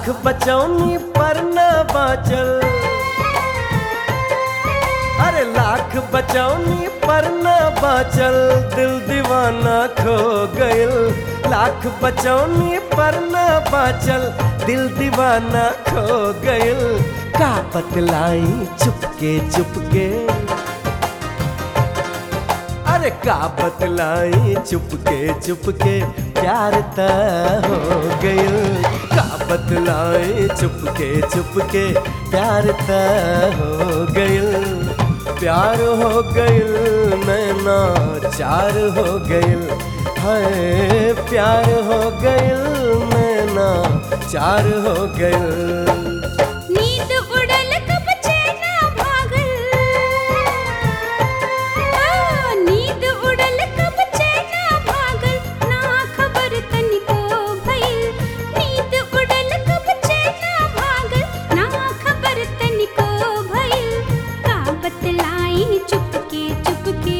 लाख बचौनी पर न बाचल अरे लाख बचौनी पर न बाचल दिल दीवाना खो गइल लाख बचौनी पर न बाचल दिल दीवाना खो गइल का बतलाई चुपके चुपके अरे का बतलाई चुपके चुपके प्यार त हो गइल का बतलाई चुपके चुपके प्यार त हो गइल प्यार हो गइल नैना चार हो गइल है प्यार हो गइल नैना चार हो गइल नींद उड़ल कब चैन भागल आ, नींद उड़ल कब चैन भागल ना खबर तनिको भइल नींद उड़ल कब चैन भागल ना खबर तनिको भइल का बतलाई चुपके चुपके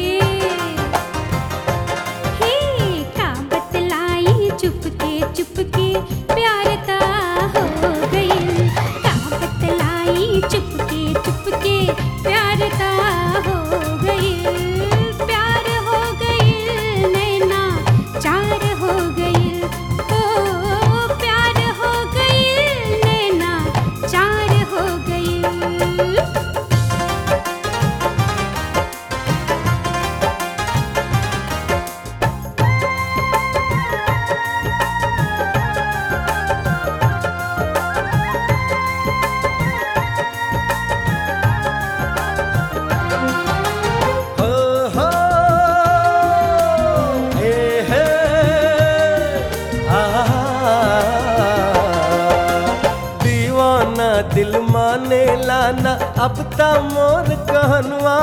हे का बतलाई चुपके चुपके प्यार ता हो गइल का बतलाई चुपके चुपके प्यार ता हो गइल प्यार हो गइल नैना चार हो गइल ओ प्यार हो गइल नैना चार हो गइल हो हो हे हे आ दीवाना दिल माने लाना अब ता मोर कहनवा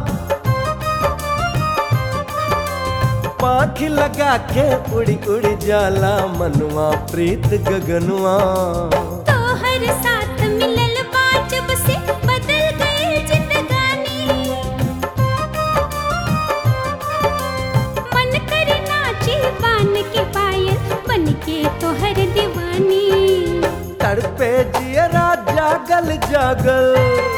पाख लगा के उड़ी उड़ी जाला मनवा प्रीत गगनवा तोहर साथ मिलल बा जब से बदल गई जिंदगानी मन करे नाचे बान के पायल बन के तोहर दीवानी तड़पे जियरा जागल जागल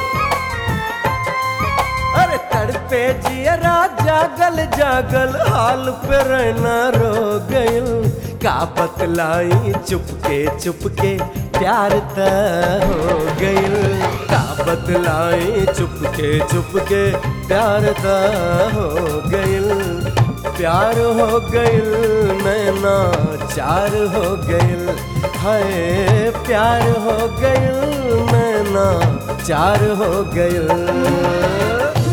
अरे तड़पे जियरा जागल जागल हाल पे रहना रो गइल का बतलाई चुपके चुपके प्यार त हो गइल का बतलाई चुपके चुपके प्यार त हो गइल प्यार हो गइल नैना चार हो गइल है प्यार हो गइल नैना चार हो गइल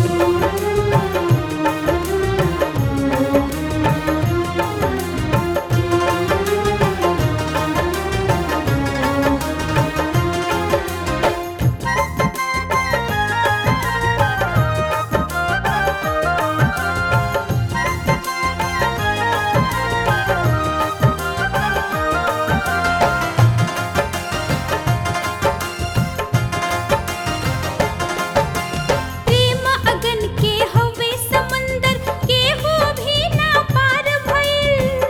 प्रेम अगन के हवे समंदर के हो भी ना पार भइल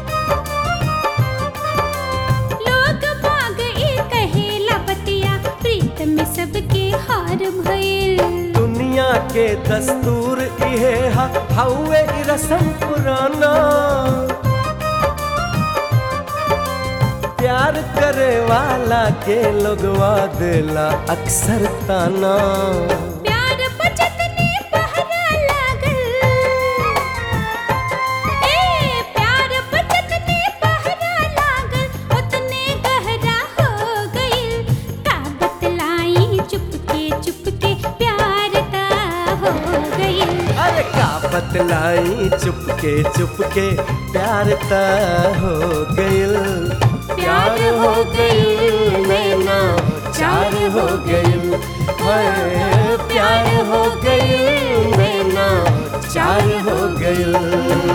लोग बाग ए कहेला बतिया प्रीत में सबके हार भइल दुनिया के दस्तूर इहे हा हौवे इ रसम पुराना प्यार करे वाला के लोगवा देला अक्सर ताना प्यार बचत ने पहरा लागल ए प्यार बचत ने पहरा लागल उतने गहरा हो गइल का बतलाई चुपके चुपके प्यार ता हो गइल अरे का बतलाई चुपके चुपके प्यार त हो गइल प्यार हो गइल नैना चार हो गइल है प्यार हो गइल नैना चार हो गइल